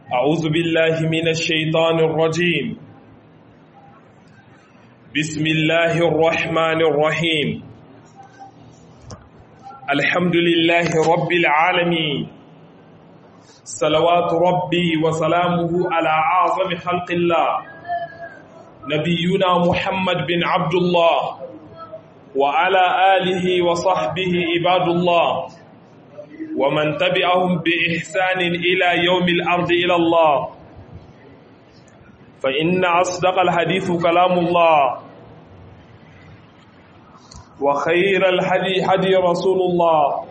أعوذ بالله من الشيطان الرجيم بسم الله الرحمن الرحيم الحمد لله رب العالمين صلوات ربي وسلامه على أعظم خلق الله نبينا محمد بن عبد الله وعلى آله وصحبه عباد الله ومن تبعهم بإحسان إلى يوم الأرض إلى الله فإن أصدق الحديث كلام الله وخير الحدي حدي رسول الله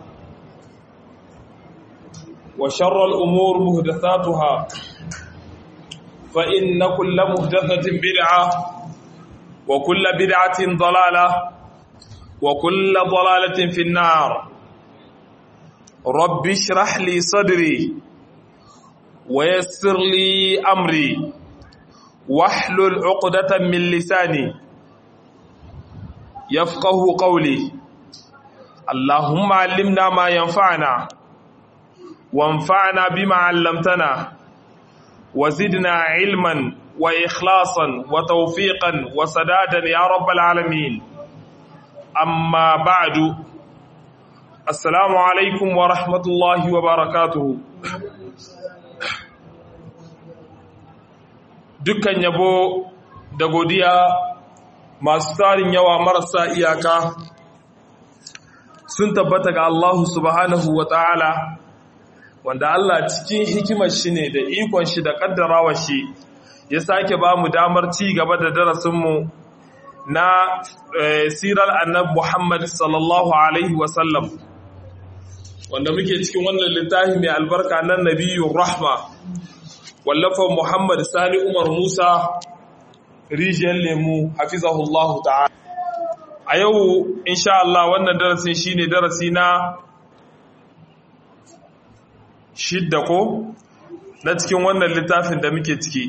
وشر الأمور مهدثاتها فإن كل مهدثة بدعة وكل بدعة ضلالة وكل ضلالة في النار رب اشرح لي صدري ويسر لي أمري واحلل عقدة من لساني يفقه قولي اللهم علمنا ما ينفعنا وانفعنا بما علمتنا وزدنا علما وإخلاصا وتوفيقا وسدادا يا رب العالمين أما بعد السلام عليكم ورحمة الله وبركاته dukkan yabo da godiya masu tarin yawa marasa iyaka sun tabbata ga Allah subhanahu wa ta'ala wanda Allah cikin hikimar shi ne da ikon shi da kaddarawa shi ya sake ba mu damar ci gaba da darasinmu na sirar annab Muhammad sallallahu Alaihi wasallam wanda muke cikin wannan littafi mai albarka nan nabiyu rahma wallafan Muhammad Sani Umar Musa rijiyar lemu hafizahullahu ta'ala a yau insha Allah wannan darasin shine darasi na shidda ko na cikin wannan littafin da muke ciki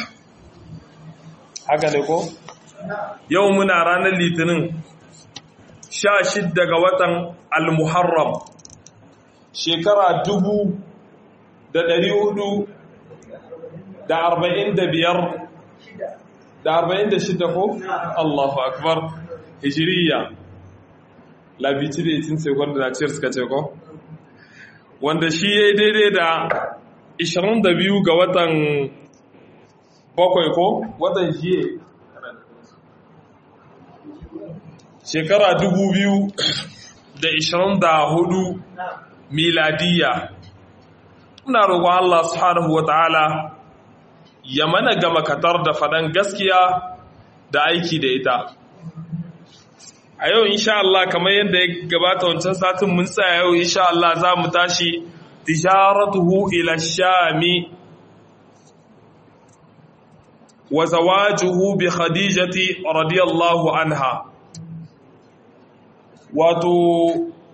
haka ne ko yau muna ranar litinin sha shidda ga watan al-muharram shekara dubu da dari hudu da arba'in da biyar da arba'in da shidda ko allahu akbar hijiriya labici da itin sekon da ciyar suka ce ko wanda shi ya yi daidai da 22 ga watan bakwai ko watan jiye shekara 2024 miladiya ina roƙon Allah subhanahu wata'ala ya mana gama katar da faɗan gaskiya da aiki da ita a yau insha Allah kamar yadda ya gabata wancan satin mun tsaya yau insha Allah za mu tashi tijaratuhu ila shami wa zawajuhu bi khadijati radiyallahu anha wato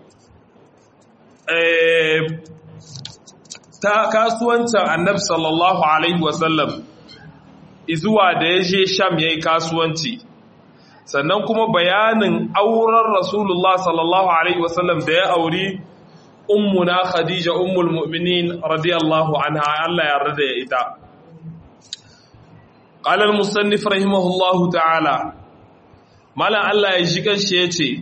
eh ta kasuwancin annabi sallallahu alaihi wasallam izuwa da ya je sham yayi kasuwanci sannan kuma bayanin auren rasulullah sallallahu alaihi wasallam da ya auri ummuna khadija ummul mu'minin radiyallahu anha Allah ya yarda da ita qala al-musannif rahimahullahu ta'ala malan Allah ya shi kanshi yace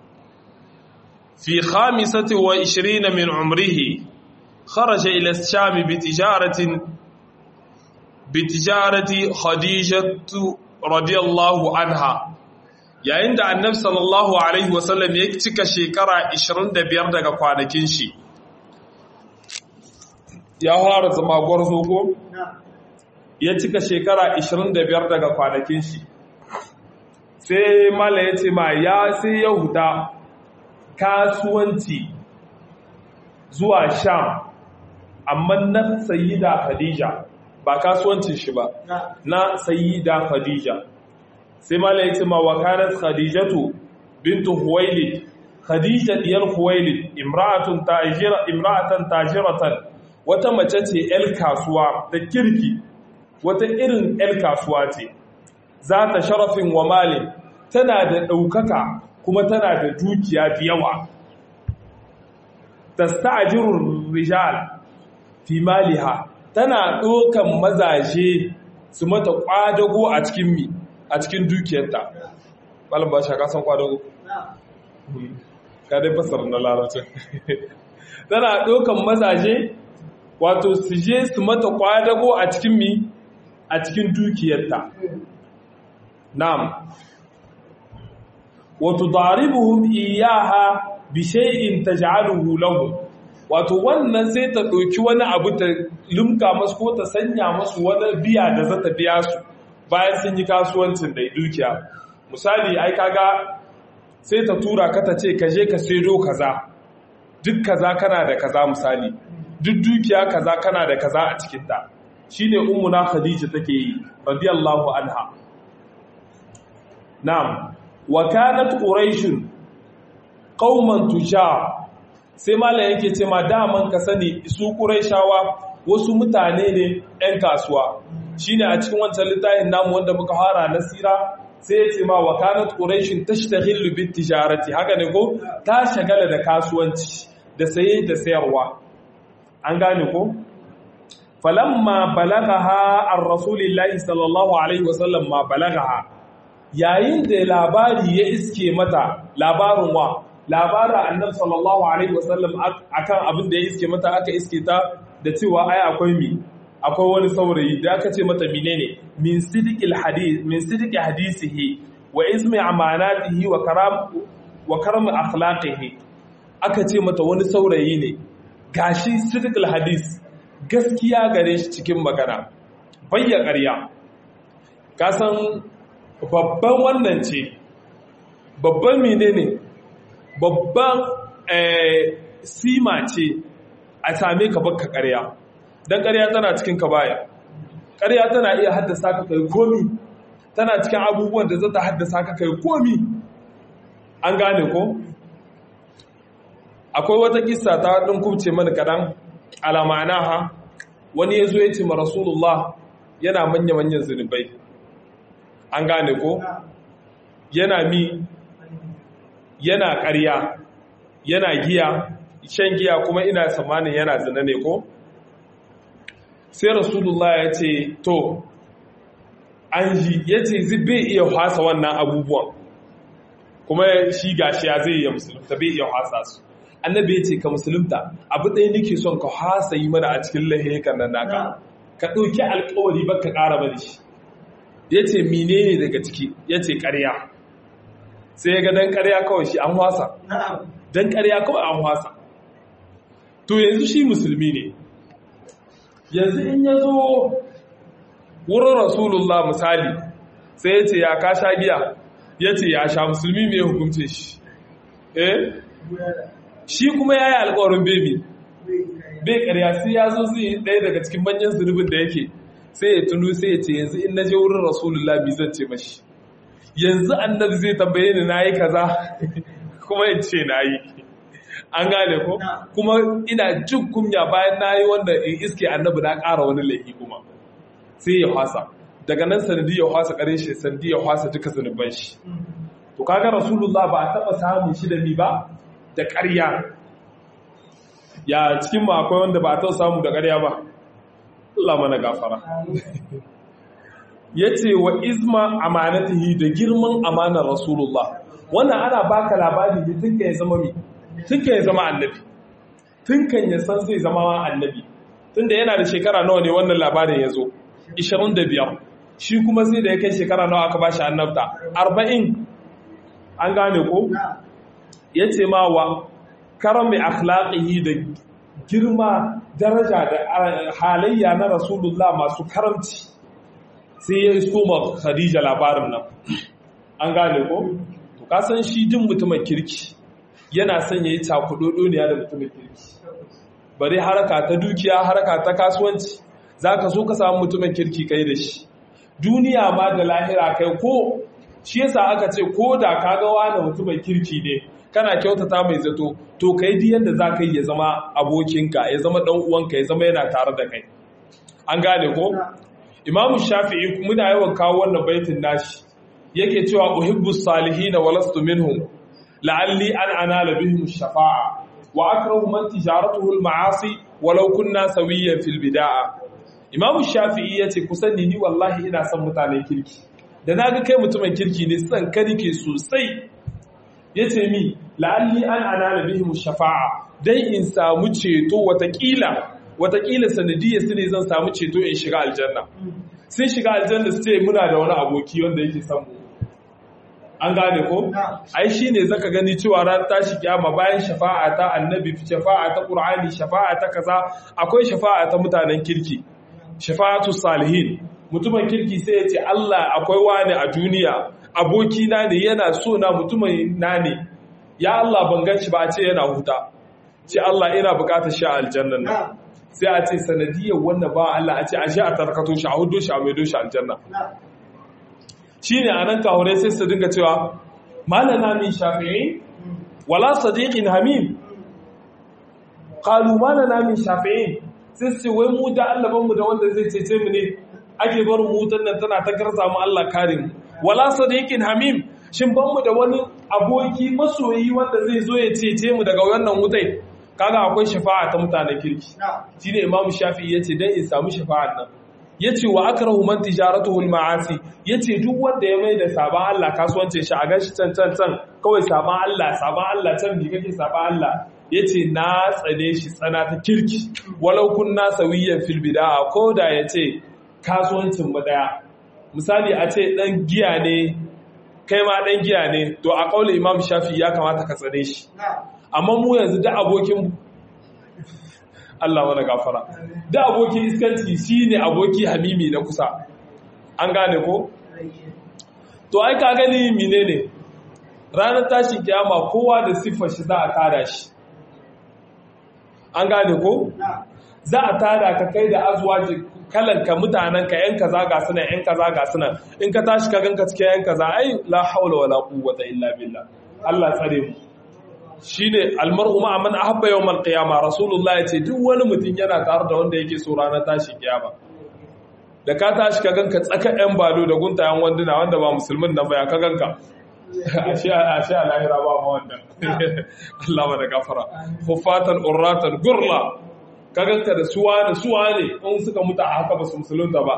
fi khamisati wa 20 min umrihi kharaja ila ash-sham bi tijaratin bi tijarati khadijatu radiyallahu anha yayin da annabi sallallahu alaihi wasallam ya cika shekara 25 daga kwanakin shi ya fara zama gwarzo ko ya cika shekara 25 daga kwanakin shi sai mala ya ce ma ya sai ya huta kasuwanci zuwa sham amma na sayida khadija ba kasuwancin shi ba na sayida khadija sai mala ya ce ma wakanar khadijatu bintu huwailid khadija diyar huwailid imra'atun tajira imra'atan tajiratan wata mace ce el kasuwa da kirki wata irin el kasuwa ce za ta sharafin wa mali tana da ɗaukaka kuma tana da dukiya da yawa tasta'jirur rijal fi maliha tana ɗokan mazaje su mata ƙwadago a cikin mi a cikin dukiyarta malam ba shaka san ƙwadago ka dai fasar na larabcin tana ɗokan mazaje wato su je su mata ƙwadago a cikin mi a cikin dukiyarta na'am wato daribuhum iyaha bi shay'in taj'aluhu lahum wato wannan sai ta ɗauki wani abu ta limka masu ko ta sanya masu wani biya da za ta biya su bayan sun yi kasuwancin da dukiya misali ai kaga sai ta tura ka ta ce ka je ka saido kaza duk kaza kana da kaza misali duk dukiya kaza kana da kaza a cikinta shine ummuna khadija take yi radiyallahu anha na'am wa kanat quraish qauman tujar sai malam yake ce ma daman ka sani su quraishawa wasu mutane ne ɗan kasuwa shine a cikin wancan littafin namu wanda muka fara nasira sai ya ce ma wa kanat quraishin tashtaghilu bit tijarati haka ne ko ta shagala da kasuwanci da saye da sayarwa an gane ko falamma balagaha ar-rasulillahi sallallahu alaihi wasallam ma balagaha yayin da labari ya iske mata labarin wa labarin annabi sallallahu alaihi wasallam akan abin da ya iske mata aka iske ta da cewa ai akwai mi akwai wani saurayi da aka ce mata menene min sidiqil hadith min sidiqi hadisihi wa ismi amanatihi wa karam wa karam akhlaqihi aka ce mata wani saurayi ne gashi sidiqil hadis gaskiya gare shi cikin magana bayya ƙarya kasan babban wannan ce babban menene babban sima ce a same ka baka ƙarya don ƙarya tana cikin ka baya ƙarya tana iya haddasa ka kai komi tana cikin abubuwan da zata haddasa ka kai komi an gane ko akwai wata kissa ta ɗin kubce mana kaɗan alamana ha wani ya zo ya ce ma rasulullah yana manya-manyan zunubai an gane ko yana mi yana ƙarya yana giya shan giya kuma ina samanin yana zina ne ko sai rasulullah ya ce to an ji ya ce bai iya hasa wannan abubuwan kuma shi gashi ya zai iya musulunta bai iya hasa su annabi ya ce ka musulunta abu ɗaya nake son ka hasa yi mana a cikin lahikan nan naka ka ɗauki alkawari ba ka ƙara bane shi ya ce menene daga ciki ya ce ƙarya sai ya ga dan ƙarya kawai shi an wasa dan ƙarya kawai an wasa to yanzu shi musulmi ne yanzu in ya zo wurin rasulullah misali sai ya ce ya ka sha giya ya ce ya sha musulmi mai hukunce shi eh shi kuma ya yi alkawarin bebi bai ƙarya sai ya zo zai ɗaya daga cikin manyan zunubin da yake sai ya tunu sai ya ce yanzu in na je wurin rasulullah bi zan ce mashi yanzu annabi zai tambaye ni na yi kaza kuma in ce na yi an gane ko kuma ina jin kunya bayan na yi wanda in iske annabi na ƙara wani laifi kuma sai ya hasa daga nan sanadi ya hasa ƙarin shi sanadi ya hasa duka zunuban shi to kaga rasulullah ba a taɓa samun shi da ni ba da ƙarya ya cikin ma akwai wanda ba a taɓa samu da ƙarya ba Allah mana gafara ya ce wa izma amanatihi da girman amanar rasulullah wannan ana baka labari ne tun kan ya zama mi tun kan ya zama annabi tun kan ya san zai zama annabi tun da yana da shekara nawa ne wannan labarin ya zo 25 shi kuma sai da ya kai shekara nawa aka bashi annabta 40 an gane ko ya ce ma wa karami akhlaqihi da girma daraja da halayya na rasulullah masu karamci sai ya isko ma khadija labarin nan an gane ko to ka san shi din mutumin kirki yana son yayi takudodoniya da mutumin kirki bare haraka ta dukiya haraka ta kasuwanci zaka so ka samu mutumin kirki kai da shi duniya ma da lahira kai ko shi yasa aka ce ko da kaga wani mutumin kirki ne kana kyautata mai zato to kai di yanda za ka yi ya zama abokinka ya zama dan uwanka ya zama yana tare da kai an gane ko imamu shafi'i muna yawan kawo wannan baitin nashi yake cewa uhibbu salihin wa lastu minhum la'alli an anala bihim shafa'a wa akrahu man tijaratuhu al-ma'asi walau kunna sawiyan fil bid'a imamu shafi'i ya ce kusan ni wallahi ina son mutanen kirki da na ga kai mutumin kirki ne son ka nike sosai ya ce mi la'alli an ana bihim shafa'a dan in samu ceto watakila watakila sanadiyar su ne zan samu ceto in shiga aljanna sun shiga aljanna su ce muna da wani aboki wanda yake son mu an gane ko ai shine zaka gani cewa ran tashi kiyama bayan shafa'a ta annabi shafa'a ta qur'ani shafa'a ta kaza akwai shafa'a ta mutanen kirki shafa'atu salihin mutumin kirki sai ya ce Allah akwai wani a duniya aboki na ne yana so na mutumin na ne ya Allah ban gan shi ba a ce yana huta ce Allah ina bukatar shi a aljannan nan sai a ce sanadiyar wannan ba Allah a ce a shi a tarkato shi a hudu shi a maido shi aljanna shi ne a nan kahurai sai su dinga cewa malana min shafi'i wala sadiqin hamim qalu malana min shafi'i sai su wai mu da Allah mu da wanda zai cece mu ne ake barin mutan nan tana ta karsa mu Allah kare mu wala sadiqin hamim shin ban mu da wani aboki masoyi wanda zai zo ya cece mu daga wannan wutai kaga akwai shafa'a ta mutanen kirki shine imamu shafi'i yace dan in samu shafa'an nan yace wa akrahu man tijaratuhu al-ma'asi yace duk wanda ya mai da saban Allah kasuwance shi a gashi can can can kawai saban Allah saban Allah can bi kake saban Allah yace na tsane shi tsana ta kirki walau kunna sawiyan fil bid'a ko da yace kasuwancin mu daya misali a ce dan giya ne kai ma dan giya ne to a kaulin Imam Shafi ya kamata ka tsane shi amma mu yanzu da abokin Allah wani gafara da abokin iskanci shi ne aboki hamimi na kusa an gane ko? to ai ka gani mine ne ranar tashin kiyama kowa da siffar shi za a tada shi an gane ko? za a tada ka kai da azuwa kalanka mutanenka yan kaza ga suna yan kaza ga suna in ka tashi ka ganka cikin yan kaza ai la haula wala quwwata illa billah Allah tsare mu shine almar'u ma man ahabba yawmal qiyama rasulullah yace duk wani mutum yana tare da wanda yake so ranar tashi kiyama da ka tashi ka ganka tsaka yan balo da guntayen wanduna wanda ba musulmin nan ba ya ka ganka ashe ashe lahira ba ma wannan Allah ba da gafara hufatan urratan gurla ka ganka da suwa da suwa ne in suka mutu a haka ba su musulunta ba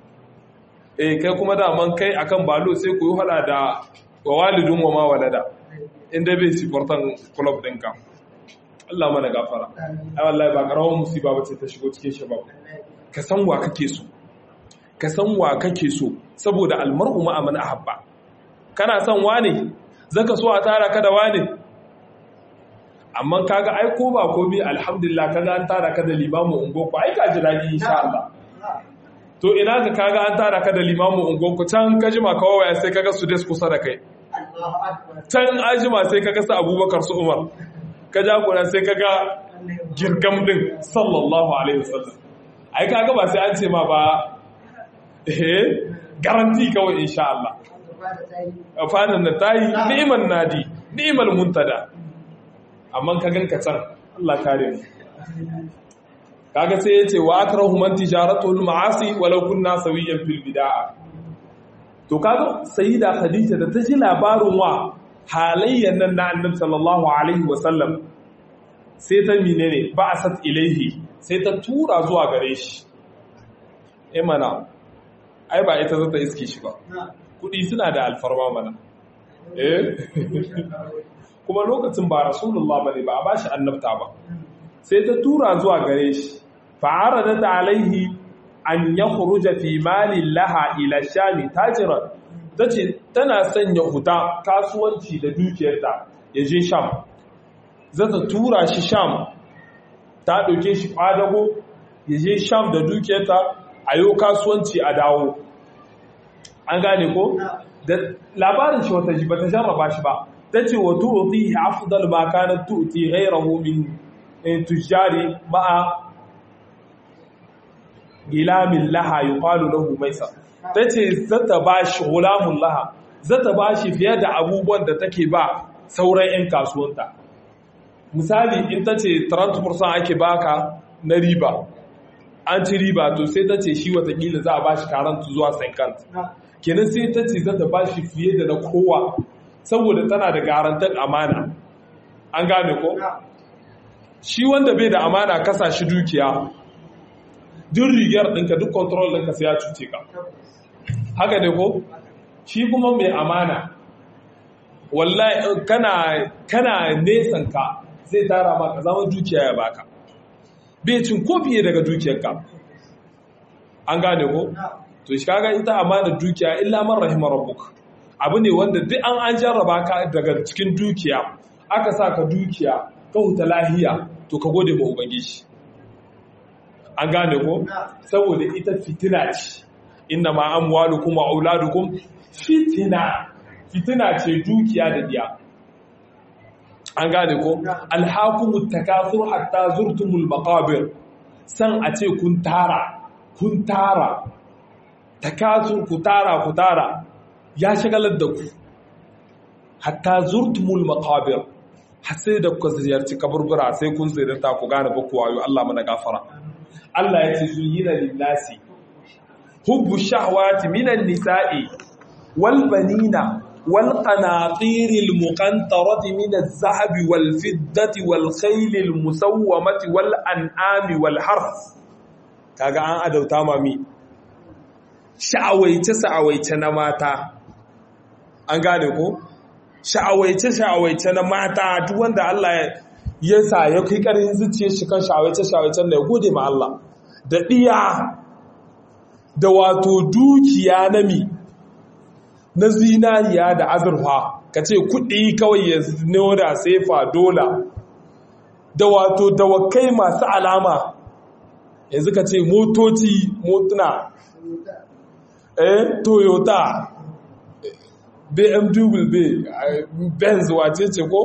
eh kai kuma da man kai akan balo sai ku yi hada da wa walidun wa ma walada inda bai sifartan club ɗinka Allah mana gafara ai wallahi ba karawar musiba bace ta shigo cikin shabab ka san wa kake so ka san wa kake so saboda almar'u ma man ahabba kana son wane zaka so a tara ka da wane amma kaga ai ko ba ko bi alhamdulillah kaga an tara ka da limamu ungo ko ai ka ji dadi insha Allah to ina ka kaga an tara ka da limamu ungo ko can ka jima kawai sai kaga su des kusa da kai can ajima sai kaga su abubakar su umar ka jagora sai kaga girgam din sallallahu alaihi wasallam ai kaga ba sai an ce ma ba eh garanti kawai insha Allah fadan da tayi ni'man nadi ni'mal muntada amma ka ganka can Allah kare mu kaga sai yace wa akrahu man tijaratul ma'asi walau kunna sawiyan fil bid'ah to kaga sayyida khadija da ta ji labarin wa halayyan nan na annabi sallallahu alaihi wasallam sai ta menene ba'asat ilaihi sai ta tura zuwa gare shi eh mana ai ba ita zata iske shi ba kudi suna da alfarma mana eh kuma lokacin ba rasulullah bane ba a bashi annabta ba sai ta tura zuwa gare shi fa'aradat alaihi an ya huruja fi malin laha ila shami tajiran ta ce tana sanya huta kasuwanci da dukiyarta ya je sham zata tura shi sham ta ɗauke shi ƙwadago ya je sham da dukiyarta a yau kasuwanci a dawo an gane ko da labarin shi wata ba ta jarraba shi ba ta ce wa tu'ti afdal ma kanat tu'ti ghayrahu min tujari ma'a gilamin laha yuqalu lahu maisa tace zata bashi gulamun laha zata bashi fiye da abubuwan da take ba sauran yan kasuwanta misali in tace 30% ake baka na riba an ci riba to sai tace shi watakila za a bashi karanta zuwa 50 kenan sai tace zata bashi fiye da na kowa saboda tana da garantar amana an gane ko shi wanda bai da amana kasa shi dukiya duk rigar ɗinka duk control ɗinka sai ya cuce ka haka ne ko shi kuma mai amana wallahi kana kana nesan ka zai tara maka zaman dukiya ya baka bai cin ko fiye daga dukiyarka an gane ko to shi kaga ita amana dukiya illa man rahima rabbuk abu ne wanda duk an an jarraba ka daga cikin dukiya aka sa ka dukiya ka huta lahiya to ka gode ma ubangiji an gane ko saboda ita fitina ce inna ma amwalukum wa auladukum fitina fitina ce dukiya da diya an gane ko alhakumut takathur hatta zurtumul maqabir san a ce kun tara kun tara takathur ku tara ku tara ya shagalar da ku hatta zurtumul maqabir har sai da ku ziyarci kaburbura sai kun ziyarta ku gane ba ku wayo Allah mana gafara Allah ya ce zuyina linnasi hubbu shahwati minan nisa'i wal banina wal qanatiril muqantarati min az-zahabi wal fiddati wal khaylil musawwamati wal an'ami wal harth kaga an adauta mami sha'awaice sha'awaice na mata an gane ko sha'awaice sha'awaice na mata duk wanda Allah ya sa ya kai karin zuciyar shi kan sha'awaice sha'awaicen da ya gode ma Allah da ɗiya da wato dukiya na mi na zinariya da azurfa ka ce kuɗi kawai ya da sefa dola da wato dawakai masu alama yanzu ka ce motoci motuna eh toyota bmw benz wace ce ko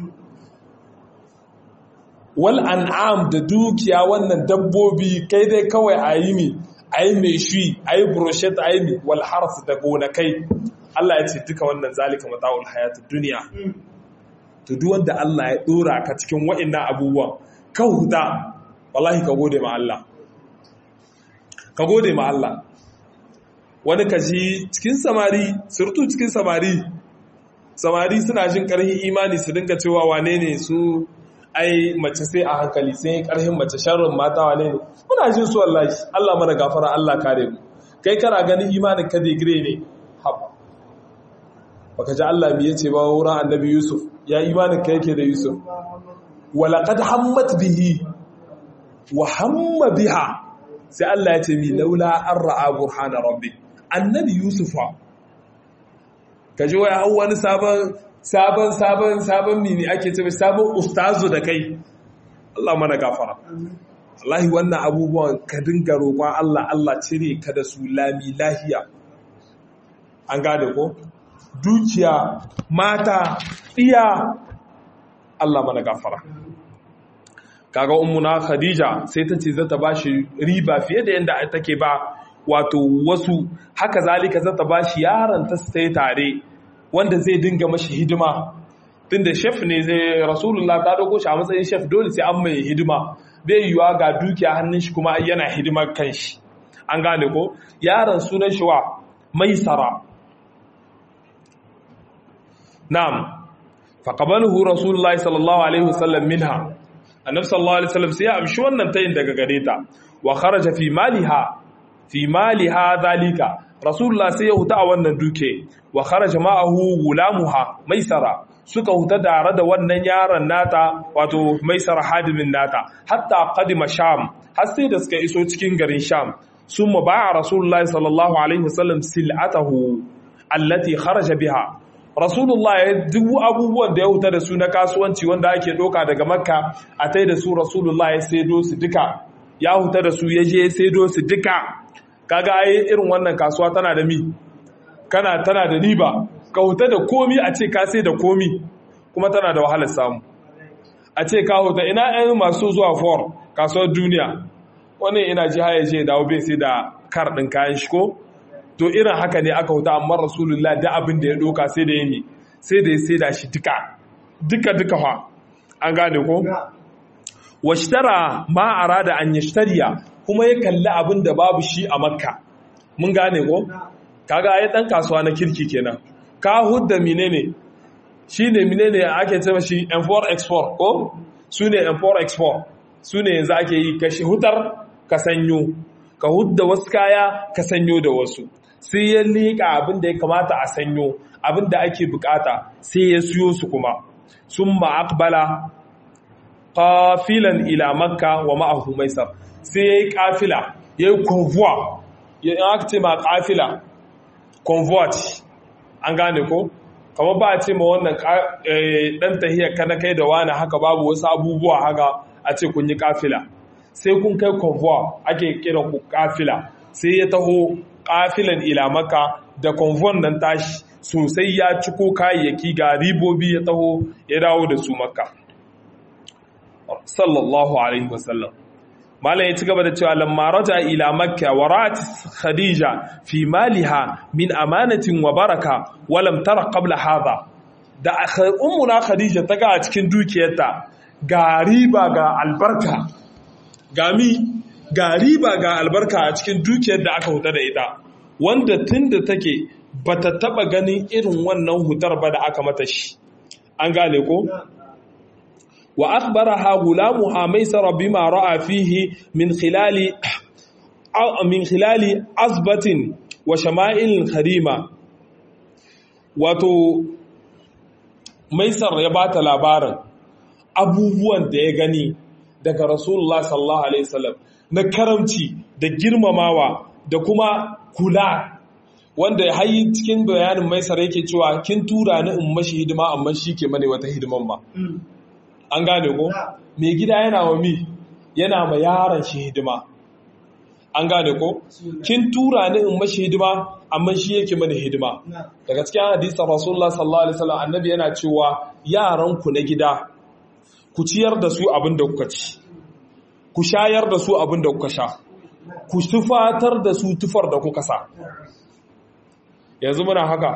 wal an'am da dukiya wannan dabbobi kai dai kawai a yi mi a yi mai shi a yi brochet a yi mi wal harf da gonakai Allah ya ce duka wannan zalika mata'ul hayatun duniya to duk wanda Allah ya dora ka cikin wa'annan abubuwan ka huta wallahi ka gode ma Allah ka gode ma Allah wani kashi cikin samari surtu cikin samari samari suna jin karhin imani su dinga cewa wane ne su ai mace sai a hankali sai karhin mace sharrin mata wane ne muna jin su wallahi Allah mana gafara Allah kare mu kai kana ganin imanin ka digire ne haba baka ji Allah me yace ba wurin annabi Yusuf ya imanin ka yake da Yusuf walaqad hammat bihi wa hamma biha sai Allah ya ce mi laula an ra'a burhana rabbi annabi Yusufa kaji wai hau wani sabon sabon sabon sabon mini ake ce sabon ustazu da kai Allah mana gafara wallahi wannan abubuwan ka dinga roƙon Allah Allah cire ka da su lami lahiya an gane ko dukiya mata iya Allah mana gafara kaga ummuna khadija sai ta ce zata bashi riba fiye da yanda take ba wato wasu haka zalika zata bashi yaron ta sai tare wanda zai dinga mashi hidima tunda chef ne zai rasulullah ta dauko shi a matsayin chef dole sai an mai hidima bai yiwa ga dukiya hannun shi kuma yana hidimar kanshi an gane ko yaron sunan shi wa maisara na'am faqabalahu rasulullahi sallallahu alaihi wasallam minha annabi sallallahu alaihi wasallam sai ya amshi wannan tayin daga gare ta wa kharaja fi maliha fi maliha zalika rasulullah sai ya huta a wannan duke wa kharaja ma'ahu gulamuha maisara suka huta tare da wannan yaron nata wato maisara hadimin nata hatta qadima sham har sai da suka iso cikin garin sham summa ba'a rasulullah sallallahu alaihi wasallam sil'atahu allati kharaja biha rasulullah ya duk abubuwan da ya huta da su na kasuwanci wanda ake doka daga makka a tai da su rasulullah ya saido su duka ya huta da su ya je saido su duka kaga ai irin wannan kasuwa tana da mi kana tana da riba ka huta da komi a ce ka sai da komi kuma tana da wahalar samu a ce ka huta ina ɗan masu zuwa for kasuwar duniya wani ina ji haya je dawo bai sai da kar ɗin kayan shi ko to irin haka ne aka huta amma rasulullah da abin da ya doka sai da yami sai da ya sai da shi duka duka duka fa an gane ko washtara ma arada an yashtariya kuma ya kalli abin da babu shi a makka mun gane ko kaga ai dan kasuwa na kirki kenan ka hudda menene shine menene ake ce shi import export ko sune import export sune yanzu ake yi kashi hutar ka sanyo ka hudda wasu kaya ka sanyo da wasu sai ya liƙa abin da ya kamata a sanyo abin da ake bukata sai ya siyo su kuma sun ma'akbala ƙafilan ila makka wa ma'ahu maisar sai ya yi ƙafila ya yi convoy ya yi aka ce ma ƙafila convoy an gane ko kamar ba a ce ma wannan ɗan tahiyar kana kai da wani haka babu wasu abubuwa haka a ce kun yi ƙafila sai kun kai convoy ake kiran ku ƙafila sai ya taho ƙafilan ila makka da convoy nan tashi sosai ya ciko kayayyaki ga ribobi ya taho ya dawo da su makka sallallahu alaihi wasallam malam ya ci gaba da cewa lamma raja ila makka wa ra'at khadija fi maliha min amanatin wa baraka wa lam tara qabla hadha da ummuna khadija ta ga a cikin dukiyarta ga riba ga albarka ga mi ga riba ga albarka a cikin dukiyar da aka huta da ita wanda tunda take bata taba ganin irin wannan hutar ba da aka mata shi an gane ko wa akhbaraha gulamuha maisara bima ra'a fihi min khilali min khilali azbatin wa shama'il kharima wato maisar ya bata labarin abubuwan da ya gani daga rasulullah sallallahu alaihi wasallam na karamci da girmamawa da kuma kula wanda ya hayi cikin bayanin maisar yake cewa kin tura ni in mashi hidima amma shi ke mane wata hidiman ba an gane ko mai gida yana wa mi yana ma yaron shi hidima an gane ko kin tura ni in mashi hidima amma shi yake mana hidima daga cikin hadisin rasulullah sallallahu alaihi wasallam annabi yana cewa yaran ku na gida ku ciyar da su abin da kuka ci ku shayar da su abin da kuka sha ku tufatar da su tufar da kuka sa yanzu muna haka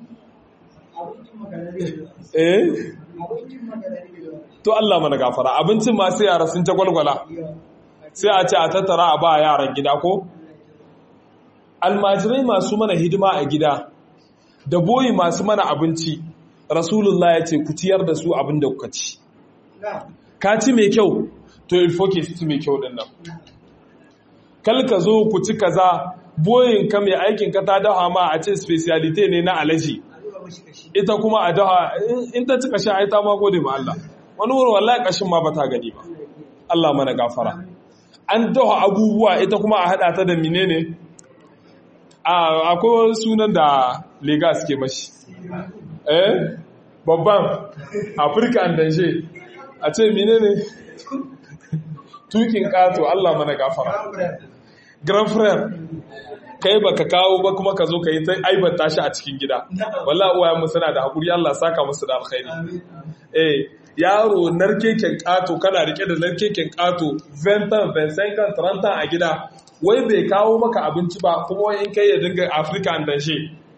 eh to Allah mana gafara abincin ma sai yara sun ta gwalgwala sai a ce a tattara a ba yaran gida ko almajirai masu mana hidima a gida da boyi masu mana abinci rasulullah ya ce ku ciyar da su abin da kuka ci ka ci mai kyau to ilfoke su ci mai kyau din nan kal ka zo ku ci kaza boyin ka mai aikin ka ta dawa ma a ce specialite ne na alaji ita kuma a dawa in ta ci kashin ai ta ma gode ma Allah wani wurin wallahi kashin ma bata gani ba Allah mana gafara an dawa abubuwa ita kuma a hada ta da menene akwai sunan da Legas ke mashi eh babban Afirka an danshe a ce menene tukin kato Allah mana gafara grand frère kai baka kawo ba kuma ka zo ka yi ta aibata shi a cikin gida wallahi uwayen mu suna da hakuri Allah saka musu da alkhairi eh yaro narkeken kato kana rike da narkeken kato 20 25 30 a gida wai bai kawo maka abinci ba kuma wai in kai ya dinga Africa an danshe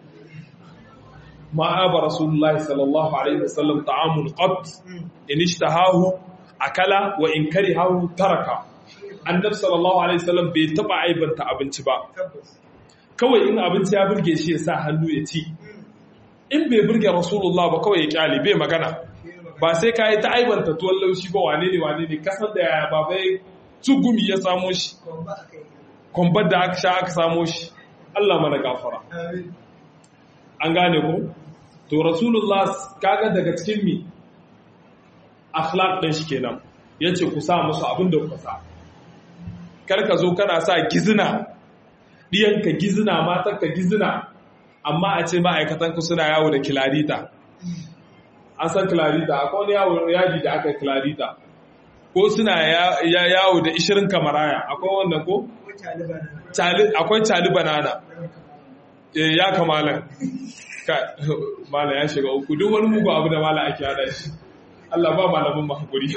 ma'aba rasulullahi sallallahu alaihi wasallam ta'amul qat in ishtahahu akala wa in karihahu taraka annabi sallallahu alaihi wasallam bai taba aibanta abinci ba kawai in abinci ya burge shi ya sa hannu ya ci in bai burge rasulullah ba kawai ya kyale bai magana ba sai ka yi ta aibanta tuwon laushi ba wane ne wane ne kasar da yaya ba bai tsugumi ya samo shi kwambar da aka sha aka samo shi Allah mana gafara an gane ko to rasulullah kaga daga cikin mi akhlaq din shi kenan yace ku sa musu abin da kuka sa kar ka zo kana sa gizina ɗiyanka gizina matarka gizina amma a ce ma'aikatanku suna yawo da kilarita an san kilarita akwai wani yawo yaji da aka kilarita ko suna yawo da ishirin kamaraya akwai wannan ko? akwai cali banana ya kamalan mala ya shiga uku duk wani mugu abu da mala ake hada shi Allah ba malamin mahakuri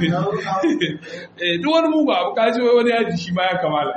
duk wani mugu abu kaji wani yaji shi ma ya kamala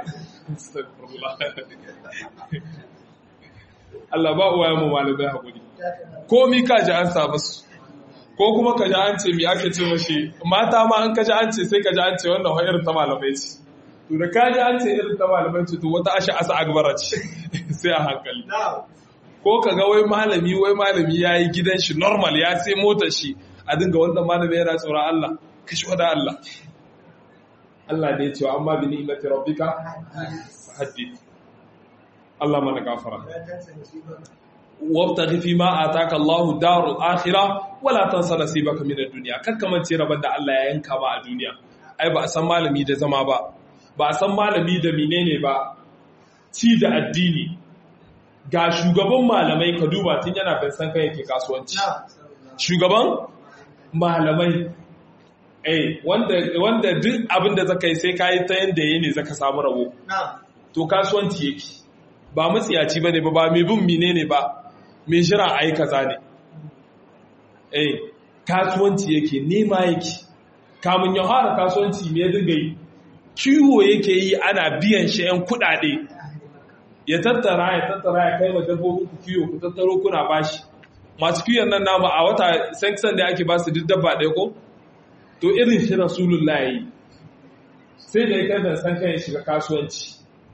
Allah ba uwa mu malamai hakuri ko mi ka ji an samu su ko kuma ka ji an ce mi ake ce mashi mata ma an ka ji an ce sai ka ji an ce wannan wa irin ta malamai ce to da ka ji an ce irin ta malamai ce to wata asha asa agbara ce sai a hankali ko ka ga wai malami wai malami ya yi gidan shi normal ya sai motar shi a dinga wanda malami yana tsoron Allah kashi wada Allah Allah ne ya ce amma bi ni'mati rabbika haddith Allah mana gafara wabtaghi fi ma ataka Allah darul akhirah wala tansa nasibaka min ad-dunya kakkamance rabon da Allah ya yanka ba a duniya ai ba a san malami da zama ba ba a san malami da menene ba ci da addini ga shugaban malamai ka duba tun yana bai san kai yake kasuwanci shugaban malamai eh wanda wanda duk abin da zaka yi sai kai ta yanda yayi ne zaka samu rabo to kasuwanci yake ba matsiyaci bane ba ba mai bin menene ba mai jira ai kaza ne eh kasuwanci yake nema yake kamun ya fara kasuwanci me dinga yi kiwo yake yi ana biyan shi yan kudade ya tattara ya tattara ya kai wa dabbobin ku kiwo ku tattaro kuna bashi masu kiwon nan namu a wata sanction da ake ba su duk dabba ɗaya ko to irin shi rasulullah yi sai da ya kai da san kai shiga kasuwanci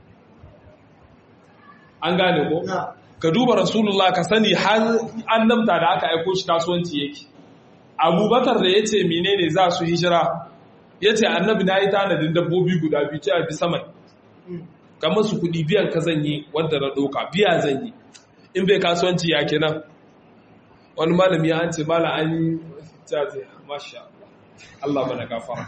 an gane ko ka duba rasulullah ka sani har annabta da aka aiko shi kasuwanci yake abubakar da ya ce menene za su hijira ya ce annabi na yi tanadin dabbobi guda biyu ce a bi saman kamar su kudi biyan ka zan yi wanda na ɗauka biya zan yi in bai kasuwanci ya kenan wani malami ya ce mala an yi jaze masha Allah mana gafara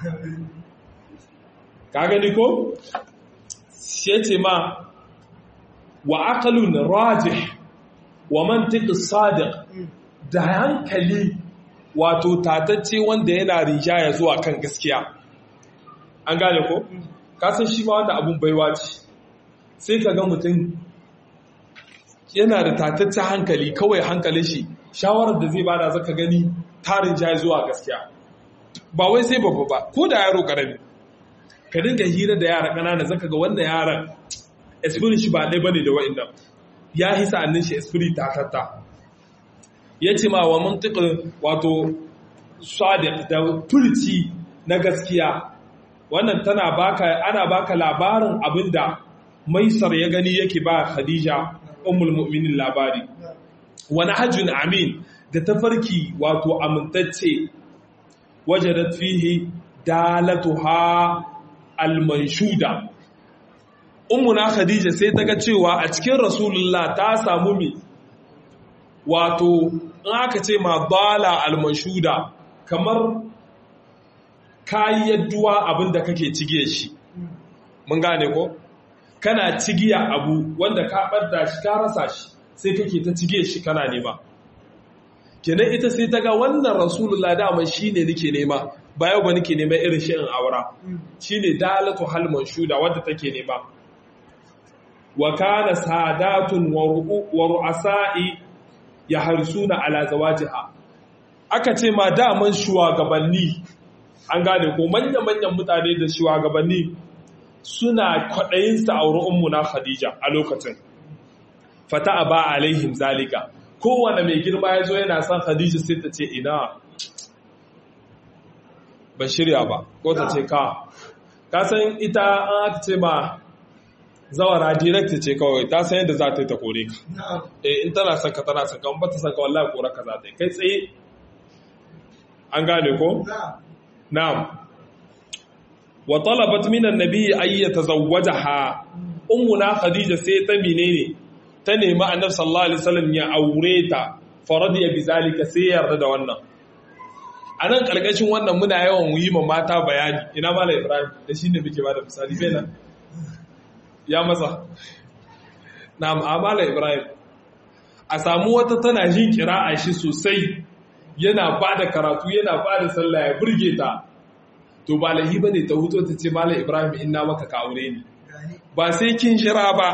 ka gani ko shi ce ma wa aqlun rajih wa mantiq sadiq da hankali wato tatacce wanda yana rijaya zuwa kan gaskiya an gane ko kasan shi ma wanda abun baiwa ce sai ka ga mutum yana da tataccen hankali kawai hankalin shi shawarar da zai bada zaka gani tarin jaya zuwa gaskiya ba wai sai babba ba ko da yaro karami ka dinga hira da yara ƙanana zaka ga wannan yaran esprit shi ba ɗaya bane da wa'annan ya hisa annin shi esprit tatatta ya ce ma wa mantiƙin wato sadiq da furci na gaskiya wannan tana baka ana baka labarin abinda maisar ya gani yake ba khadija ummul mu'minin labari wani hajjun amin da tafarki wato amintacce wajadat fihi dalatuha almanshuda ummuna khadija sai ta ga cewa a cikin rasulullah ta samu mi wato in aka ce ma bala almanshuda kamar kayyadduwa abin da kake cige shi mun gane ko kana cigiya abu wanda ka ɓadda shi ka rasa shi sai kake ta cige shi kana nema kenan ita sai ta ga wannan rasulullah dama shi ne nake nema ba yau ba nake nema irin shi in aura shi ne dalatu halman shuda wadda take nema wa kana sadatun wa ru'asa'i ya harsuna ala zawajiha aka ce ma daman shugabanni an gane ko manya-manyan mutane da shugabanni suna kwaɗayin sa auri ummuna Khadija a lokacin fata ba alaihim zalika kowane mai girma ya zo yana son Khadija sai ta ce ina ban shirya ba ko ta ce ka ka san ita an aka ce ma zawara direct ce kawai ta san yadda za ta yi ta kore ka eh in tana son ka tana son ka ba ta son ka wallahi kore ka za ta yi kai tsaye an gane ko na'am wa talabat min annabi ay yatazawwajaha ummuna khadija sai ta menene ta nemi annabi sallallahu alaihi wasallam ya aure ta faradiya bizalika sai yarda da wannan anan karkashin wannan muna yawan yi ma mata bayani ina mala ibrahim da shine muke bada misali bena ya masa na'am amala ibrahim a samu wata tana jin kira'a shi sosai yana bada karatu yana bada sallah ya burge ta to ba lahi ba ne ta huto ta ce mala ibrahim ina maka ka aure ni ba sai kin jira ba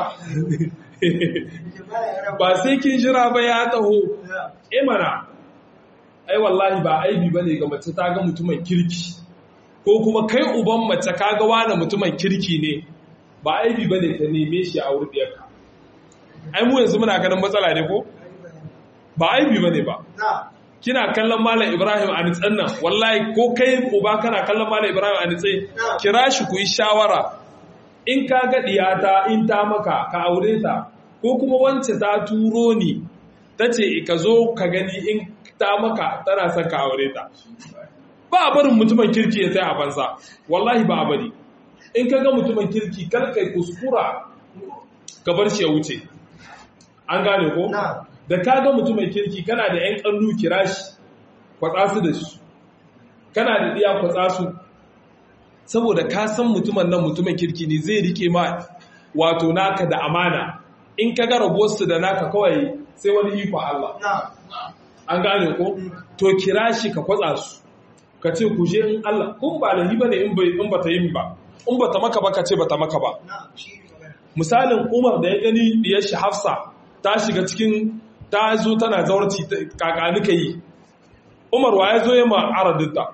ba sai kin jira ba ya taho imana ai wallahi ba aibi bane ga mace ta ga mutumin kirki ko kuma kai uban mace ka ga wani mutumin kirki ne ba aibi bane ta neme shi a wurin ɗiyarka ai mu yanzu muna ganin matsala ne ko ba aibi bane ba kina kallon Malam Ibrahim a nitsan nan wallahi ko kai uba kana kallon Malam Ibrahim a nitsai kira shi ku yi shawara in ka ga diyata in ta maka ka aure ta ko kuma wance ta turo ni ta ce ka zo ka gani in ta maka tana son ka aure ta ba a barin mutumin kirki ya sai a banza wallahi ba a bari in ka ga mutumin kirki kar kai kuskura ka bar shi ya wuce an gane ko da ka ga mutumin kirki kana da yan kallu kira shi kwatsa su da shi kana da diya kwatsa su saboda ka san mutumin nan mutumin kirki ne zai rike ma wato naka da amana in ka ga rabuwarsu da naka kawai sai wani iko Allah an gane ko to kira shi ka kwatsa su ka ce ku je in Allah kun ba lahi bane in bai in bata yin ba in bata maka ba ka ce bata maka ba misalin Umar da ya gani diyar shi Hafsa ta shiga cikin ta zo tana zaurci kakani yi Umar wa ya zo ya ma aradinta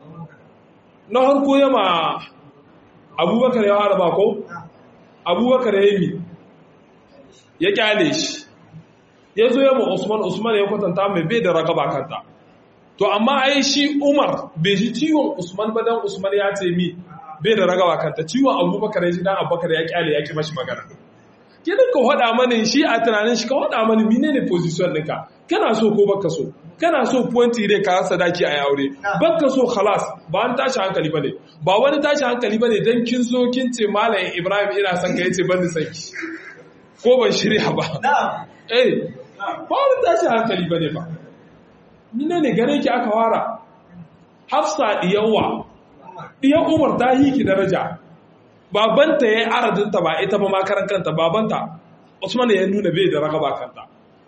na harko ya ma Abubakar ya haraba ko Abubakar ya yi ya kyale shi ya zo ya ma Usman Usman ya kwatanta mai bai da ragaba kanta to amma ai shi Umar bai ji ciwon Usman ba dan Usman ya ce mi bai da ragaba kanta ciwon Abubakar ya ji dan Abubakar ya kyale ya ki mashi magana kidan ka hada mani shi a tunanin shi ka hada mani menene position ɗinka kana so ko baka so kana so pointi dai ka sadaki a aure baka so khalas ba an tashi hankali bane ba wani tashi hankali bane dan kin zo kin ce malam Ibrahim ina son ka yace ban sanki ko ban shirya ba eh ba wani tashi hankali bane ba Nina ne gare ki aka wara hafsa diyawa diyan umar ta yi ki daraja babanta ya yi aradinta ba ita ba makaran kanta babanta usman ya nuna bai da ragaba kanta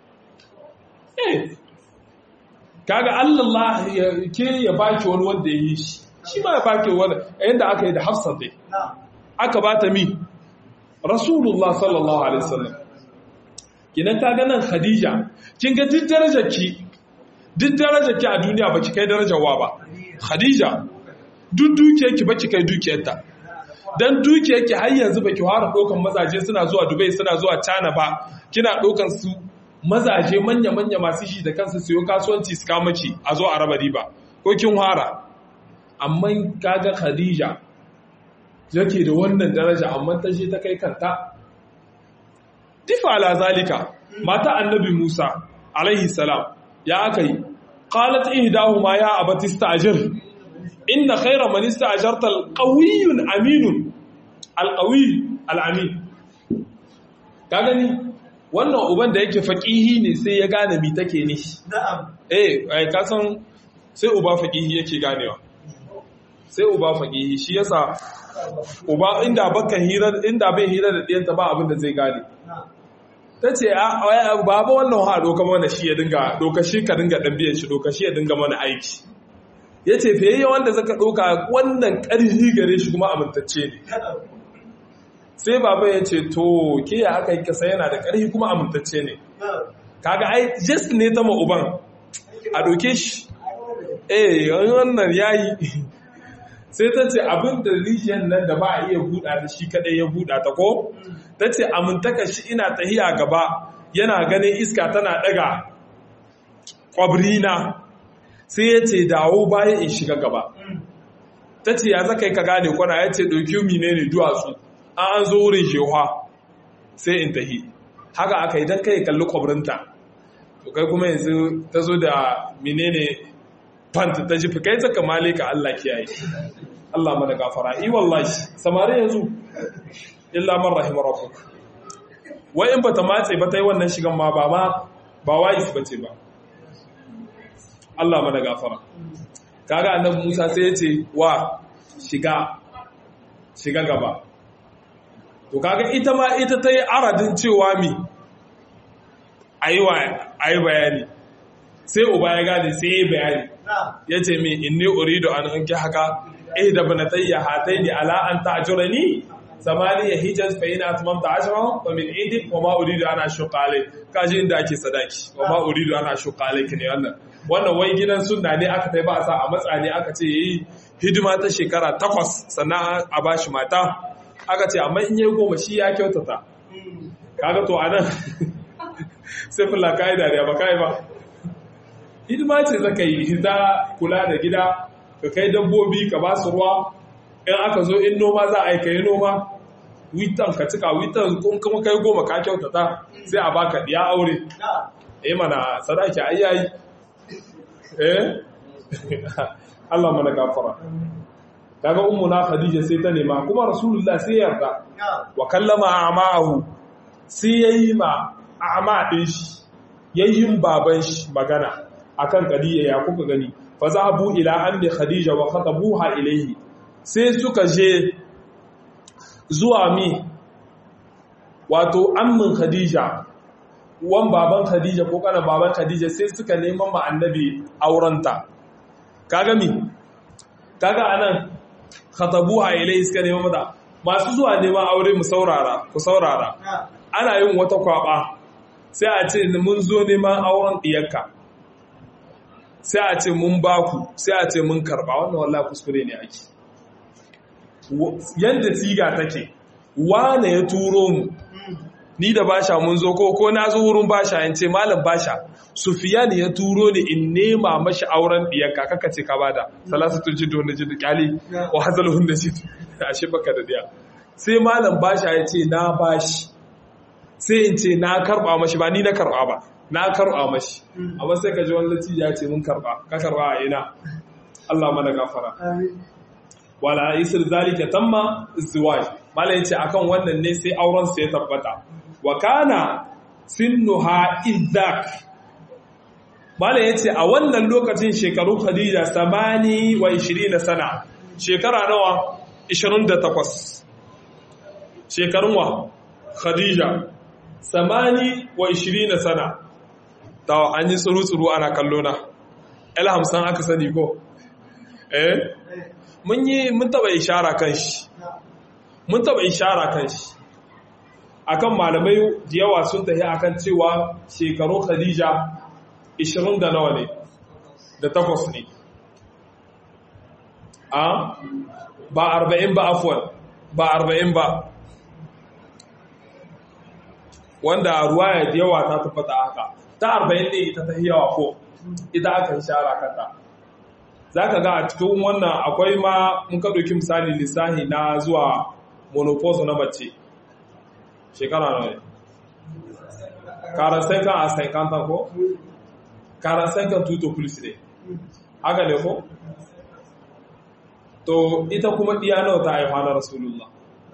eh kaga allah ya ke ya baki wani wanda ya yi shi shi ma ya baki wani yadda aka yi da hafsa dai aka ba ta mi rasulullah sallallahu alaihi wasallam kinan ta ganin khadija kin ga duk darajar ki duk darajar ki a duniya baki kai darajar wa ba khadija duk dukiyar ki baki kai dukiyarta dan dukiyar ki har yanzu baki fara dokan mazaje suna zuwa Dubai suna zuwa China ba kina dokan su mazaje manya manya masu shi da kansu siyo kasuwanci su kama ki a zo a raba riba ko kin fara amma kaga khadija yake da wannan daraja amma ta je ta kai kanta difa ala zalika mata annabi Musa alaihi salam ya akai qalat ihdahuma ya abati ista'jir inna khayra man ista'jarta alqawiyyun aminun alqawiy alamin ka gani wannan uban da yake faqihi ne sai ya gane mi take ne na'am eh ai ka san sai uba faqihi yake ganewa sai uba faqihi shi yasa uba inda baka hira inda bai hira da diyanta ba abin da zai gane ta ce baba wannan ha doka mana shi ya dinga doka shi ka dinga dan biyan shi doka shi ya dinga mana aiki ya ce fiye wanda zaka doka wannan ƙarfi gare shi kuma amintacce ne sai baba ya ce to ke ya aka yi kasa yana da ƙarfi kuma amintacce ne kaga ai just ne ta uban a doke shi eh wannan yayi sai ta ce abin da rijiyar nan da ba a iya buɗa ta shi kaɗai ya buɗa ta ko ta ce amintaka shi ina tahiya gaba yana ganin iska tana ɗaga ƙwabrina sai ya ce dawo bayan in shiga gaba ta ce ya zaka yi ka gane kwana ya ce ɗauki mine ne duwatsu an an zo wurin shewa sai in tahi haka aka yi don kai kalli ƙwabrinta to kai kuma yanzu ta zo da menene fanta ta ji kai ta kamale ka Allah kiyaye Allah mana gafara i wallahi samari yanzu illa man rahim rabbuk wai in bata matse ba ta yi wannan shigan ma ba ma ba wais bace ba Allah mana gafara kaga annabi Musa sai ya ce wa shiga shiga gaba to kaga ita ma ita ta yi aradin cewa mi ayi wa ayi bayani sai uba ya gane sai ya yi bayani ya ce min inni uridu an anki haka eh da banatayya hataini ala an ta'jurani zamani ya hijaz fa ina atmamta ashra wa min indik wa ma uridu an ashuqa alayk kaji inda ake sadaki wa ma uridu an ashuqa alayk ne wannan wannan wai gidan sunna ne aka tai ba sa a matsa ne aka ce yayi hidima ta shekara takwas sannan a bashi mata aka ce amma in yayi goma shi ya kyautata kaga to anan sai fulla kai dariya ba kai ba hidima ce zaka yi ta kula da gida ka kai dabbobi ka ba su ruwa in aka zo in noma za a yi ka yi noma witan ka cika witan kun kuma kai goma ka kyautata sai a baka diya aure eh mana sadaki ai yayi eh Allah mana gafara kaga ummuna khadija sai ta nema kuma rasulullah sai yarda wa kallama a'ma'ahu sai yayi ma a'ma din shi yayin baban shi magana akan kadiya ya kuka gani fa zahabu ila ammi khadija wa khatabuha ilayhi sai suka je zuwa mi wato ammin khadija wan baban khadija ko kana baban khadija sai suka neman ma annabi aurenta kaga mi kaga anan khatabuha ilayhi suka neman mata masu zuwa neman aure mu saurara ku saurara ana yin wata kwaba sai a ce mun zo neman auren diyarka sai a ce mun baku sai a ce mun karba wannan wallahi kuskure ne ake yanda siga take wane ya turo mu ni da basha mun zo ko ko na zo wurin basha in ce malam basha sufiyan ya turo ni in nema mashi auren diyarka kaka ce ka bada salasatu jidu na jidu kyali wa hazalhun da jidu ashe baka da diya sai malam basha ya ce na bashi sai in ce na karba mashi ba ni na karba ba na karba mashi amma sai ka ji wani lati ya ce mun karba ka karba a ina Allah mana gafara wala isir zalika tamma izdiwaj malam yace akan wannan ne sai auren sa ya tabbata wa kana sinnuha idzak malam yace a wannan lokacin shekaru Khadija 28 sana shekara nawa 28 shekarun wa Khadija 28 sana ta an yi tsuru-tsuru ana kallo na el hamsin aka sani ko eh mun yi mun taba ishara kan shi mun taba ishara kan shi akan malamai da yawa sun tafi akan cewa shekaru khadija 20 da nawa ne da takwas ne a ba 40 ba afwan ba 40 ba wanda ruwaya da yawa ta tabbata haka ta 40 ne ita ta yawa ko ita aka ishara kanta za ka ga a cikin wannan akwai ma mun ka ɗauki misali lissahi na zuwa monopause na mace shekara na ne karansan kan a sankanta ko? karansan kan tuto plus ne haka ne ko? to ita kuma ɗiya nawa ta haifa na rasulullah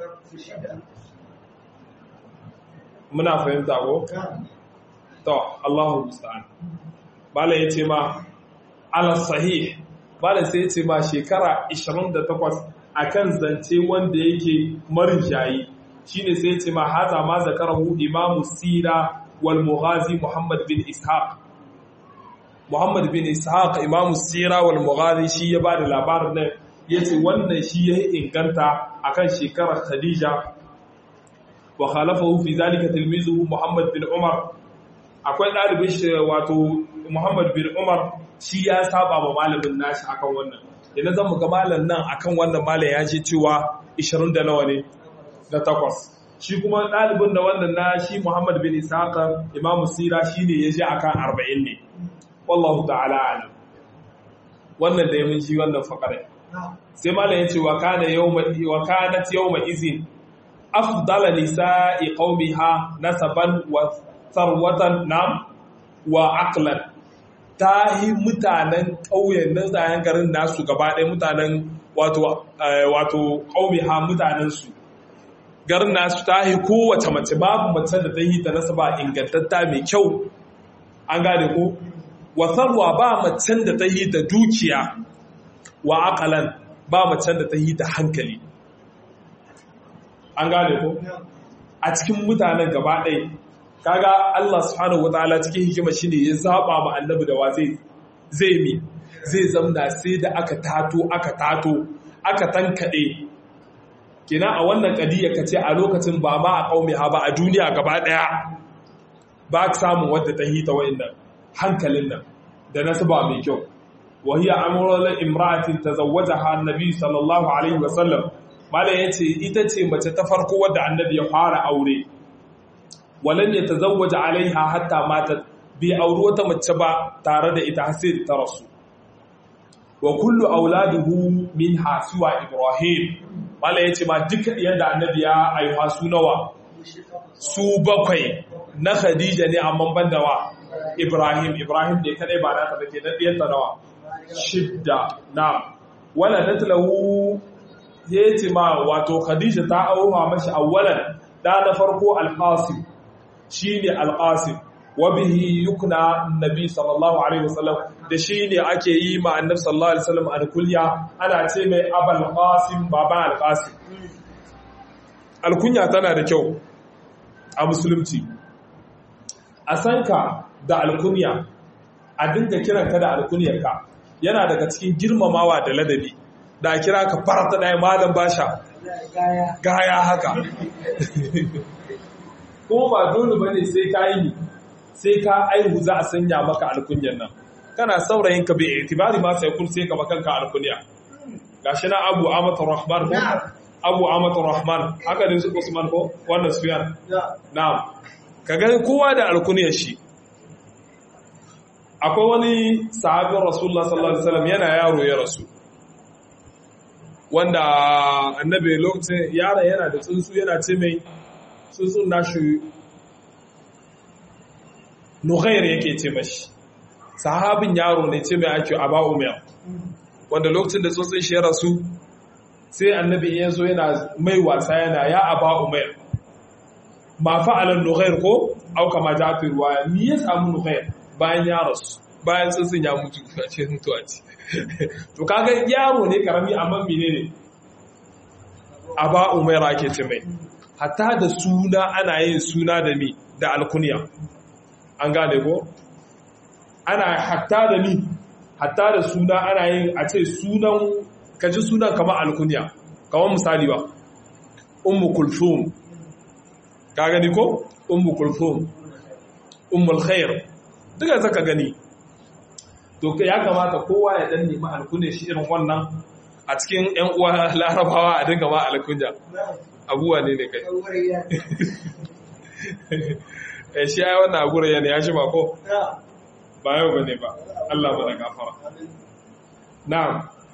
muna fahimta ko? to allahu musta'an bala ya ce ma ala sahih bala sai ce ma shekara 28 akan zance wanda yake marijayi shine sai ce ma haza ma zakarahu imamu sira wal mughazi muhammad bin ishaq muhammad bin ishaq imamu sira wal mughazi shi ya bada labarin nan yace wannan shi ya inganta akan shekarar khadija wa khalafahu fi zalika tilmizuhu muhammad bin umar akwai ɗalibin shi wato muhammad bin umar shi ya saba ma malamin nashi akan wannan idan zan ga malam nan akan wannan malam ya ce cewa 20 da nawa ne da takwas shi kuma ɗalibin da wannan na shi Muhammad bin Isaka Imam Sira shine ya ji akan 40 ne wallahu ta'ala alam wannan da ya mun ji wannan fakare sai malam ya ce wa kana yawma wa kanat yawma izin afdala nisa'i qaumiha nasaban wa sarwatan nam wa aqlan ta yi mutanen ƙauyen nan tsayen garin nasu gaba ɗaya mutanen wato ƙauye ha mutanensu garin nasu ta yi kowace mace babu mace da ta yi ta nasa ba ingantatta mai kyau an gane ko wasarwa ba macen da ta yi da dukiya wa akalan ba macen da ta yi da hankali an gane ko a cikin mutanen gaba ɗaya kaga Allah subhanahu wataala cikin hikima shine ya zaba ma annabi da wa zai zai mi zai zamna sai da aka tato aka tato aka tankade kina a wannan kadiya kace a lokacin ba ma a kaume ha ba a duniya gaba daya ba ka samu wadda ta hita wa'annan hankalin nan da nasaba mai kyau wa hiya amrul imra'atin tazawwajaha annabi sallallahu alaihi wasallam malai yace ita ce mace ta farko wadda annabi ya fara aure walan ya tazawwaja alaiha hatta matat bi auri wata mace ba tare da ita sai ta rasu wa kullu auladuhu min hasuwa ibrahim mala yace ma duka yanda annabi ya aiwa su nawa su bakwai na khadija ne amma banda wa ibrahim ibrahim ne kadai ba na ta take na diyar ta nawa shidda na wala datlahu ya ce ma wato khadija ta auha mashi awwalan da na farko alqasim shine alqasim wa bihi yukna annabi sallallahu alaihi wasallam da shine ake yi ma annabi sallallahu alaihi wasallam alkulya ana ce mai abul qasim baba alqasim alkunya tana da kyau a musulunci a sanka da alkunya a dinga kiranka da alkunyarka yana daga cikin girmamawa da ladabi da kira ka farata ɗaya malam basha gaya haka kuma ba dole ba ne sai ka yi sai ka aihu za a sanya maka alkunyar nan kana saurayin ka bai itibari ma sai kun sai ka makanka alkunya gashi na abu amatar rahman ko abu amatar rahman haka ne su usman ko wannan suyan na'am ka ga kowa da alkunyar shi akwai wani sahabin rasulullah sallallahu alaihi wasallam yana yaro ya rasu wanda annabi lokacin yara yana da tsuntsu yana ce mai tsuntsun nashi nughair yake ce mashi sahabin yaro ne ce mai ake aba umar wanda lokacin da tsuntsun shi ya rasu sai annabi ya zo yana mai wasa yana ya aba umar ma fa'alan nughair ko auka ma ta fi ruwaya ni ya samu nughair bayan ya rasu bayan tsuntsun ya mutu a ce mutuwa ce to kaga yaro ne karami amma menene aba umaira ake ce mai hatta da suna ana yin suna da mi da alkunya an gane ko ana hatta da mi hatta da suna ana yin a ce sunan kaji sunan kamar alkunya kamar misali ba ummu kulthum ka gani ko ummu kulthum ummul khair duka zaka gani to ya kamata kowa ya dan nemi alkunya shi irin wannan a cikin ƴan uwa larabawa a dinga ma alkunya abuwa ne ne kai eh shi ai wannan agura yana ya shi ba ko ba yau bane ba Allah ba da gafara na'am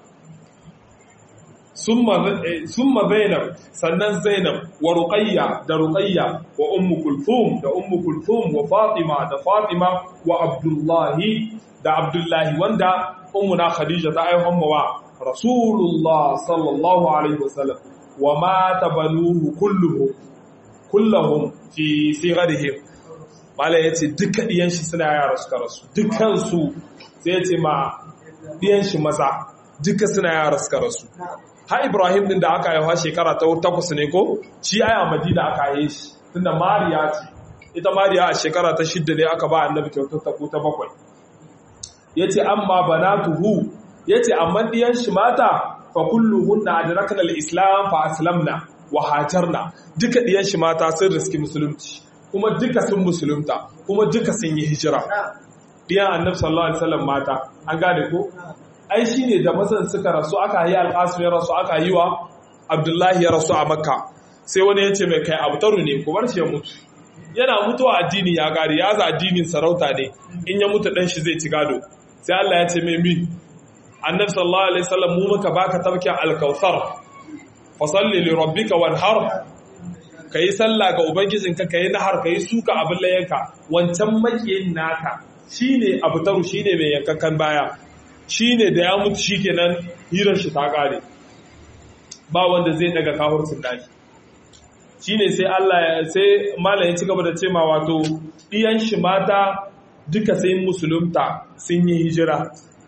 summa zainab sannan zainab wa ruqayya da ruqayya wa ummu kulthum da ummu kulthum wa fatima da fatima wa abdullahi da abdullahi wanda ummuna khadija ta aihon wa rasulullah sallallahu alaihi wasallam wa mata banuhu kulluhum kullahum fi sigarihim mala yace duka diyan shi suna yara suka rasu dukan su sai yace ma diyan shi maza duka suna yara suka rasu ha Ibrahim din da aka haifa shekara ta takwas ne ko shi ai a Madina aka haife shi tunda Mariya ce ita Mariya a shekara ta shidda ne aka ba annabi kyautar ta ta bakwai yace amma banatuhu yace amma diyan shi mata fa kulluhunna adrakna al-islam fa aslamna wa hajarna duka diyan shi mata sun riski musulunci kuma duka sun musulunta kuma duka sun yi hijira diyan annabi sallallahu alaihi wasallam mata an gane ko ai shi ne da mazan suka rasu aka yi alƙasu ya rasu aka yi wa abdullahi ya rasu a makka sai wani ya ce mai kai abtaru ne ku bar shi ya mutu yana mutuwa addini ya gari ya za addinin sarauta ne in ya mutu dan shi zai ci gado sai Allah ya ce mai mi annabi sallallahu alaihi wasallam mu muka baka tabkin alkautsar fa salli li rabbika wanhar kai sallah ga ubangijinka kai nahar kai suka abin layanka wancan makiyin naka shine abtaru shine mai yankakan baya shi ne da ya mutu shi kenan hirar shi ta ƙare ba wanda zai daga kahurcin dashi shi ne sai Allah sai malayin ci gaba da ce ma wato ɗiyan shi mata duka sai musulunta sun yi hijira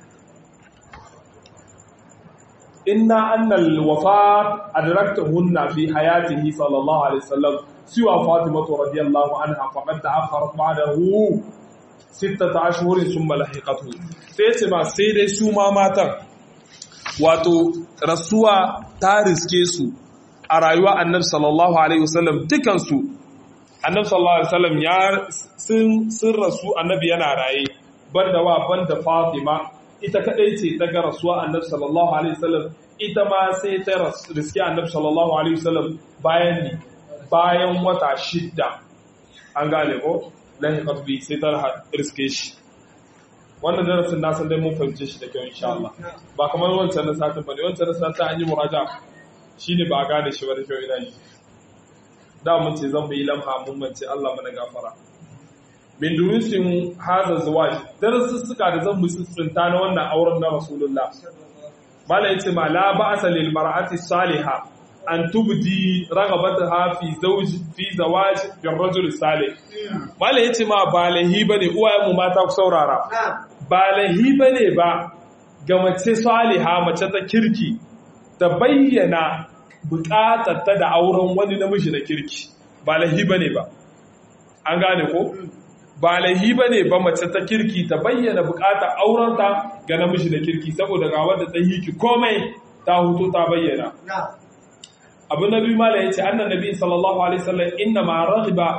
inna annal wafat adraktahunna fi hayatihi sallallahu alaihi wasallam siwa fatimatu radiyallahu anha faqad ta'akhkharat ba'dahu sittata ashhurin thumma lahiqathu sai ce ma sai dai su ma matan wato rasuwa ta riske su a rayuwa annabi sallallahu alaihi wasallam dukan su annabi sallallahu alaihi wasallam ya sun sun rasu annabi yana raye banda wa banda Fatima ita kadai ce daga rasuwa annabi sallallahu alaihi wasallam ita ma sai ta riske annabi sallallahu alaihi wasallam bayan ni bayan wata shidda an gane ko lahi qatbi sai ta riske shi wannan darasin na san dai mun fahimce shi da kyau insha Allah ba kamar wancan na satin bane wancan na satin an yi muraja shine ba a gane shi ba da kyau ina yi da mun ce zan yi lamha mun mance Allah mana gafara min durusin haza zawaj darasussuka da zan musu tsinta na wannan auren na rasulullah mala yace ma la ba'sa lil mar'ati salihah an tubdi raghabataha fi zawj fi zawaj bil rajul salih mala yace ma ba lahi bane uwayen mu mata ku saurara ba lahi bane ba ga mace saliha mace ta kirki ta bayyana bukatar ta da auren wani namiji na kirki ba lahi bane ba an gane ko ba laihi ba ne ba mace ta kirki ta bayyana bukatar aurenta ga namiji da kirki saboda ga wadda ta yi ki komai ta hutu ta bayyana abu na biyu mala ya ce annan nabi sallallahu alaihi wasallam inna ma raghiba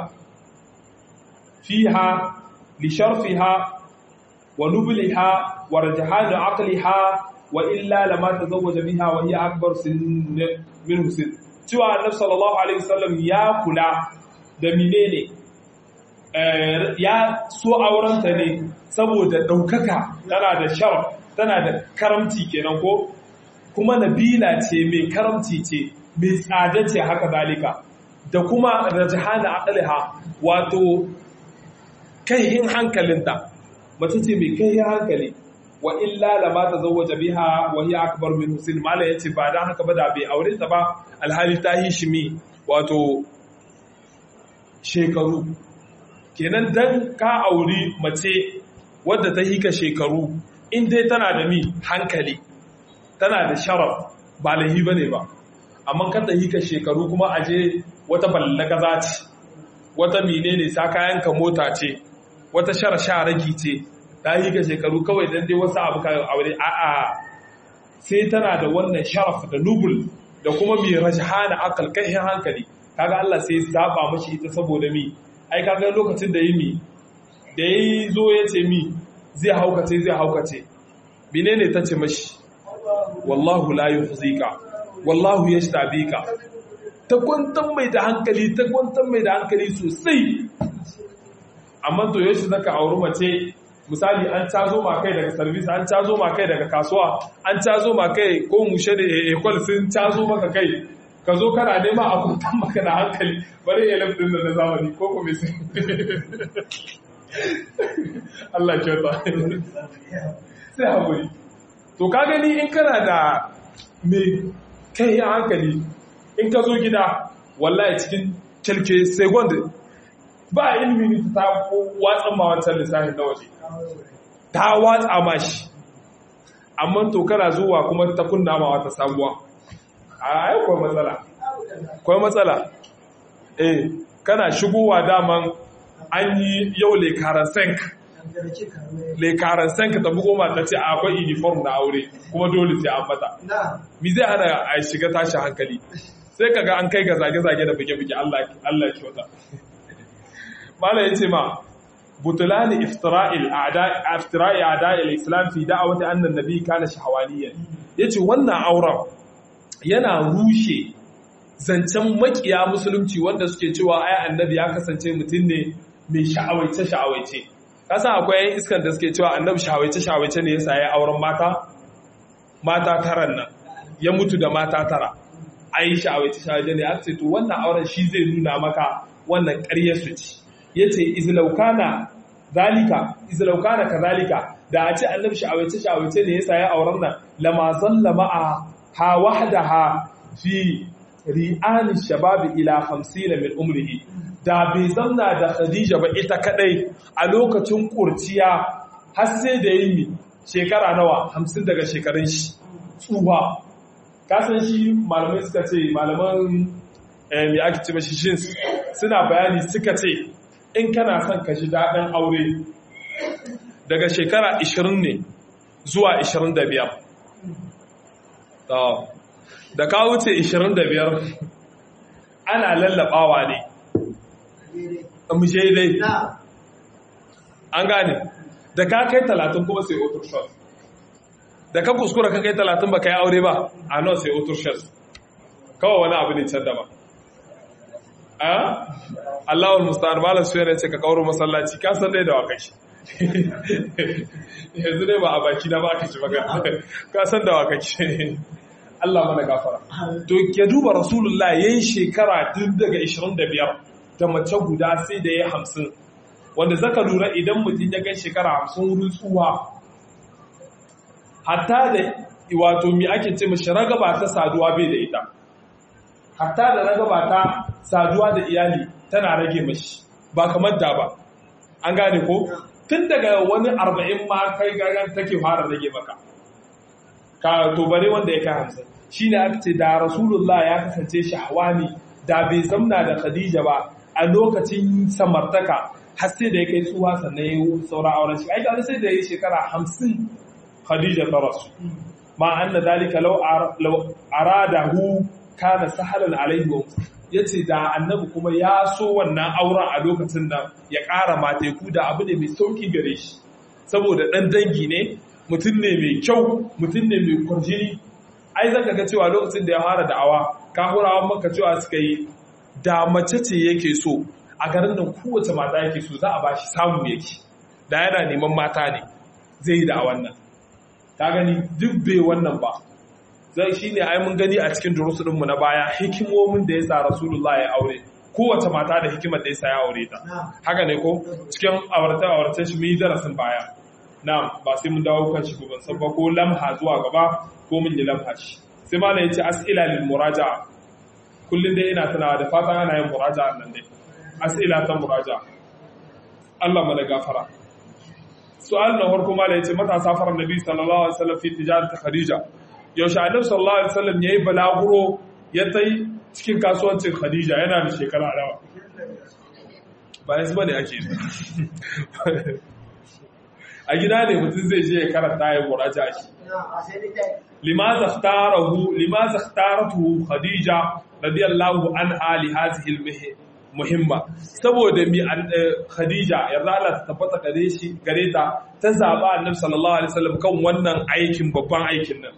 fiha li sharfiha wa nubliha wa rajhan aqliha wa illa lama tazawwaja biha wa hiya akbar sin min sin cewa annabi sallallahu alaihi wasallam ya kula da menene ya so aurenta ne saboda ɗaukaka tana da sharaf tana da karamci kenan ko kuma nabila ce mai karamci ce mai tsada ce haka zalika da kuma rajahana aqliha wato kaihin hankalinta mace ce mai kaihin hankali wa illa lama tazawwaja biha wa hiya akbar min husin mala yace ba dan haka ba da bai aure ta ba alhali ta yi shi mi wato shekaru kenan dan ka auri mace wadda ta hika shekaru in dai tana da mi hankali tana da sharaf ba lahi bane ba amma kan ta hika shekaru kuma aje wata ballaga za ce wata menene sa kayan ka mota ce wata shara sharaki ce ta hika shekaru kawai dan dai wasu abu kayan aure a'a sai tana da wannan sharaf da nubul da kuma mai rajhana akal kai hankali kaga Allah sai zaba mashi ita saboda mi ai kaga lokacin da yi mi da ya zo ya ce mi zai haukace zai haukace menene ta ce mashi wallahu la yuhzika wallahu yashtabika ta kwantar mai da hankali ta kwantar mai da hankali sosai amma to yashi zaka auri mace misali an cazo ma kai daga service an cazo ma kai daga kasuwa an cazo ma kai ko mushe da ekol sun cazo maka kai ka zo kana nema a kuntan maka da hankali bari ya lafi da na zamani ko kuma sai Allah kyauta sai haƙuri to ka gani in kana da mai kai hankali in ka zo gida wallahi cikin kyalke second ba ilimi ta watsa ma wancan lissafin na waje ta watsa ma shi amma to kana zuwa kuma ta kunna ma wata sabuwa a yi kwa matsala kwa matsala eh kana shigowa daman an yi yau lekaran senk lekaran senk ta bugo mata ce akwai uniform na aure kuma dole sai an mata mi zai hana a shiga tashi hankali sai kaga an kai ga zage-zage da buge-buge Allah kyauta mala ya ce ma butulani iftira'il iftira'i a'da'il islam fi da'awati anna an-nabi kana shahawaniyan yace wannan auren yana rushe zancen makiya musulunci wanda suke cewa ai annabi ya kasance mutum ne mai sha'awaice sha'awaice kasan akwai yan iskan da suke cewa annabi sha'awaice sha'awaice ne yasa ya auren mata mata taran nan ya mutu da mata tara ai sha'awaice sha'awaice ne aka ce to wannan auren shi zai nuna maka wannan ƙarya su ci yace izlaukana zalika izlaukana kazalika da a ce annabi sha'awaice sha'awaice ne yasa ya auren nan lama zalla ma'a ha wahdaha fi ri'ani shababi ila 50 min umrihi da bai zamna da Khadija ba ita kadai a lokacin kurciya har sai da yi shekara nawa 50 daga shekarun shi tsuwa kasan shi malamai suka ce malaman mai ake ce mashi shins suna bayani suka ce in kana son ka ji daɗin aure daga shekara 20 ne zuwa 25 da ka wuce 25 ana lallabawa ne mushe dai an gane da ka kai 30 kuma sai otur shot da ka kuskura ka kai 30 ba ka yi aure ba a nan sai otur shot kawai wani abu ne can da ba Allahul musta'an malam su yana ce ka kauro masallaci ka san dai da wa kashi yanzu dai ba a baki na ba ka ci maka ka san da wa kashi Allah mana gafara to ke duba rasulullah yayin shekara tun daga 25 da mace guda sai da ya 50 wanda zaka lura idan mutum ya kai shekara 50 wurin tsuwa hatta da wato mi ake ce mashi ragaba ta saduwa bai da ita hatta da ragaba ta saduwa da iyali tana rage mashi ba kamar da ba an gane ko tun daga wani arba'in ma kai gagan take fara rage maka ka to bare wanda ya kai hamsin shi ne aka ce da rasulullah ya kasance shahwani da bai zamna da khadija ba a lokacin samartaka har sai da ya kai tsuwa sannan ya yi sauran auren shi ai sai da ya yi shekara hamsin khadija ta rasu ma anna dalika law aradahu kana sahalan alaihi wa yace da annabi kuma ya so wannan auren a lokacin da ya ƙara mateku da abu ne mai sauki gare shi saboda dan dangi ne mutum ne mai kyau mutum ne mai kwarjini ai zaka ga cewa lokacin da ya fara da'awa kafurawan maka cewa suka yi da mace ce yake so a garin nan kowace mata yake so za a bashi samu yake da yana neman mata ne zai yi da wannan ta gani duk bai wannan ba zai shi ne ai mun gani a cikin durusunmu na baya hikimomin da ya sa rasulullah ya aure kowace mata da hikimar da ya sa ya aure ta haka ne ko cikin awarta-awarta shi mun yi darasin baya na ba sai mun dawo kan shi ko ban san ba ko lamha zuwa gaba ko mun yi lamha shi sai malam ya ce as'ila lil muraja'a kullun dai ina tunawa da fatan ana yin muraja'a nan dai as'ila ta muraja'a Allah mana gafara su'al na farko malam ya ce mata safarar nabi sallallahu alaihi wasallam fi tijarat khadija yaushe annabi sallallahu alaihi wasallam yayi balaguro ya tai cikin kasuwancin khadija yana da shekara nawa ba yanzu bane ake a gida ne mutum zai je ya karanta ya muraja shi limaza ikhtarahu limaza ikhtaratuhu khadija radiyallahu anha li hadhihi muhimma saboda mi khadija yarda Allah ta tabbata gare shi gare ta ta zaba annabi sallallahu alaihi wasallam kan wannan aikin babban aikin nan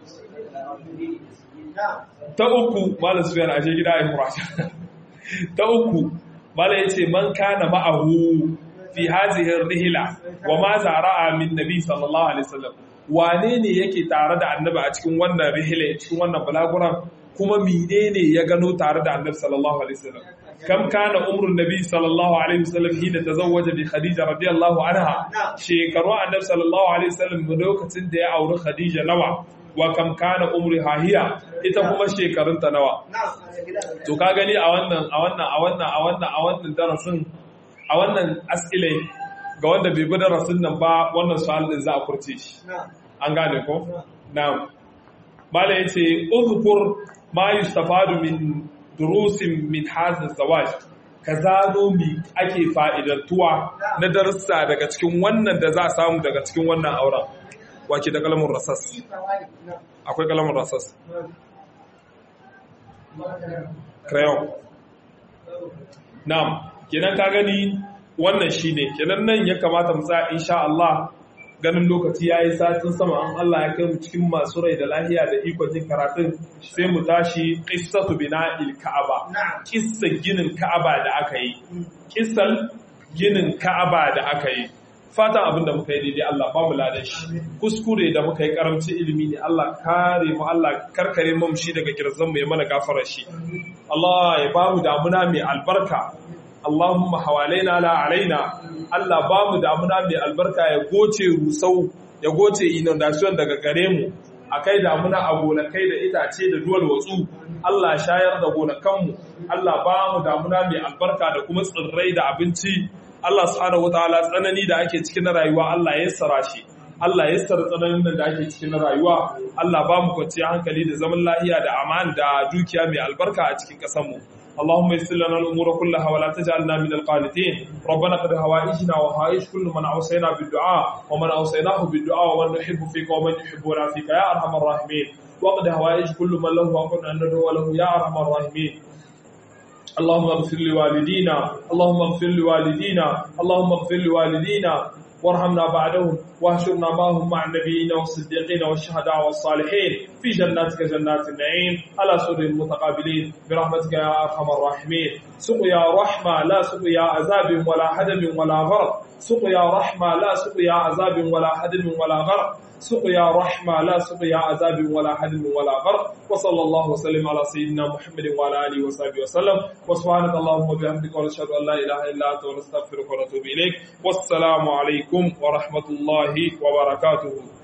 ta uku malam sufiyan ashe gida ya muraja ta uku malam yace man kana ma'ahu fi hazihi rihla wa ma zara'a min nabi sallallahu alaihi wasallam wane ne yake tare da annabi a cikin wannan rihla cikin wannan balaguran kuma menene ya gano tare da annabi sallallahu alaihi wasallam kam kana umrun nabi sallallahu alaihi wasallam hina tazawwaja bi khadija radiyallahu anha shekaru annabi sallallahu alaihi wasallam lokacin da ya auri khadija nawa wa kam kana umriha hiya ita kuma shekarunta nawa to ka gani a wannan a wannan a wannan a wannan a wannan darasin a wannan as'ilai ga wanda bai bi darasin nan ba wannan su'al din za a kurce shi an gane ko na'am mala yace uzkur ma yustafadu min durusin min hadha zawaj ka zano mi ake fa'idantuwa na darussa daga cikin wannan da za a samu daga cikin wannan auren wake da kalamun rasas akwai kalamun rasas crayon na'am kenan ka gani wannan shine kenan nan ya kamata mu tsaya insha Allah ganin lokaci yayi satin sama an Allah ya kai mu cikin masu rai da lahiya da ikon jin karatun sai mu tashi qissatu bina'il ka'aba kissa ginin ka'aba da aka yi kissan ginin ka'aba da aka yi fatan abin da muka yi daidai Allah ba mu ladan shi kuskure da muka yi karamci ilimi ne Allah kare mu Allah karkare mu shi daga kirzan mu ya mana gafarar shi Allah ya ba mu damuna mai albarka Allahumma hawalaina la alaina Allah ba mu damuna mai albarka ya goce rusau ya goce inundation daga gare mu akai damuna a gonakai da itace da duwal watsu Allah shayar da gonakanmu Allah ba mu damuna mai albarka da kuma tsirrai da abinci Allah subhanahu wataala tsanani da ake cikin na rayuwa Allah ya yassara shi Allah ya yassara tsananin da ake cikin na rayuwa Allah ba mu kwanciyar hankali da zaman lafiya da aman da dukiya mai albarka a cikin ƙasar mu اللهم يسر لنا الامور كلها ولا تجعلنا من القانتين ربنا قد هوائجنا وهائج كل من اوصينا بالدعاء ومن اوصيناه بالدعاء ومن نحب فيك ومن يحبنا فيك يا ارحم الراحمين وقد هوائج كل من له حق ان ندعو له يا ارحم الراحمين اللهم اغفر لوالدينا اللهم اغفر لوالدينا اللهم اغفر لوالدينا وارحمنا بعدهم واهشرنا معهم مع النبيين والصديقين والشهداء والصالحين في جناتك جنات النعيم على سر متقابلين برحمتك يا ارحم الراحمين سقيا رحمه لا سقيا عذاب ولا هدم ولا غرق سقيا رحمه لا سقيا عذاب ولا هدم ولا غرق سقيا رحمة لا سقيا عذاب ولا حدم ولا غرق وصلى الله وسلم على سيدنا محمد وعلى آله وصحبه وسلم وسبحانك اللهم وبحمدك ونشهد أن لا إله إلا أنت ونستغفرك ونتوب إليك والسلام عليكم ورحمة الله وبركاته